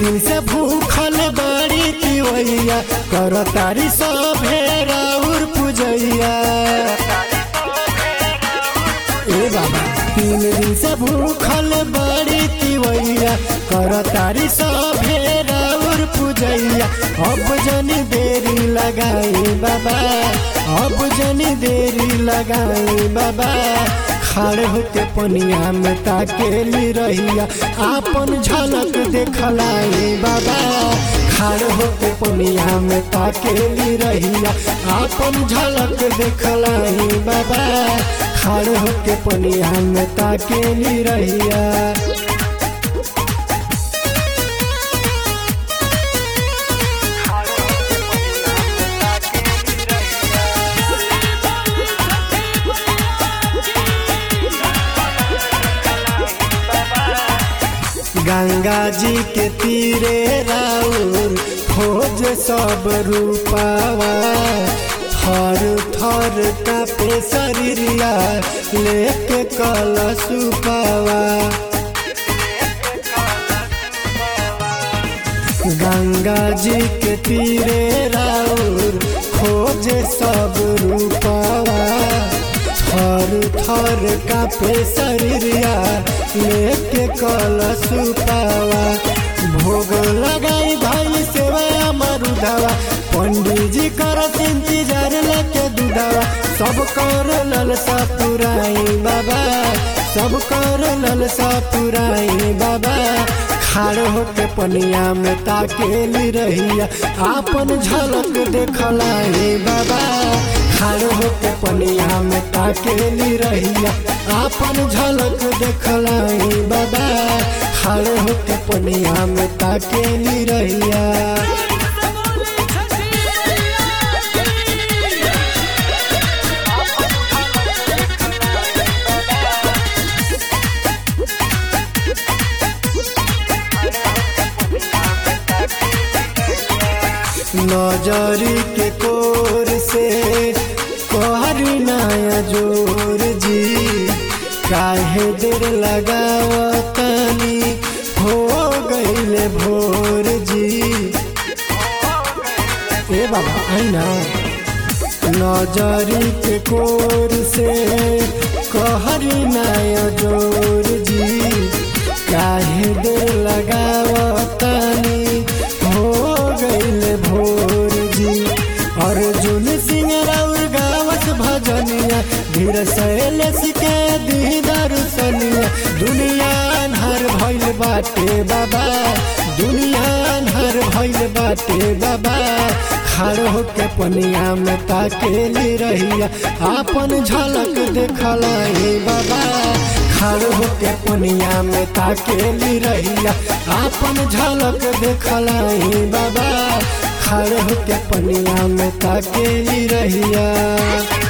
दिन से भूखल बड़ी तिवैया कर तारी सभे राउर पूजैया ए बाबा तीन दिन से भूखल बड़ी तिवैया कर तारी सभे राउर पूजैया अब जनी देरी लगाई बाबा अब जनी देरी लगाई बाबा खड़े होके पनिया में ताकेली रहिया आपन झलक देखलाई बाबा खड़े होके पनिया में ताकेली रहिया आपन झलक देखलाई बाबा खड़े होके पनिया में ताकेली रहिया गंगा जी के तीरे राउर खोज सब रूपावा थर थर कापे शरीरिया लेके कल सुपावा गंगा जी के तीरे राउर खोज सब रूपावा थर थर कापे शरीरिया लेके कल सुपावा भोग लगाई भाई सेवा मरुदावा पंडित जी कर इंतजार लेके दूधावा सब कर ललसा पुराई बाबा सब कर ललसा पुराई बाबा खाड़ होके पनिया में ताकेली रहिया आपन झलक देखलाई बाबा खाड़ होके पनिया में ताकेली रहिया आपन झलक देखलाई बाबा खाड़ होके पनिया में ताकेली रहिया नजरी के कोर से कहरी नया जोर जी काहे देर लगावतनी हो गईले भोर जी ए बाबा आईना नजरी के कोर से कहरी नया जोर जी काहे देर लगावतनी हो गईले भोर जी अर्जुन सिंह राउर गावत भजनिया धीर शैलेश के दी दर्शनिया दुनिया अन्हर भइल बाटे बाबा दुनिया अन्हर भइल बाटे बाबा खड़ होके पनिया में ताकेली रहिया आपन झलक देखलाई बाबा खड़ होके पनिया में ताकेली रहिया आपन झलक देखलाई बाबा खड़ होके पनिया में ताकेली रहिया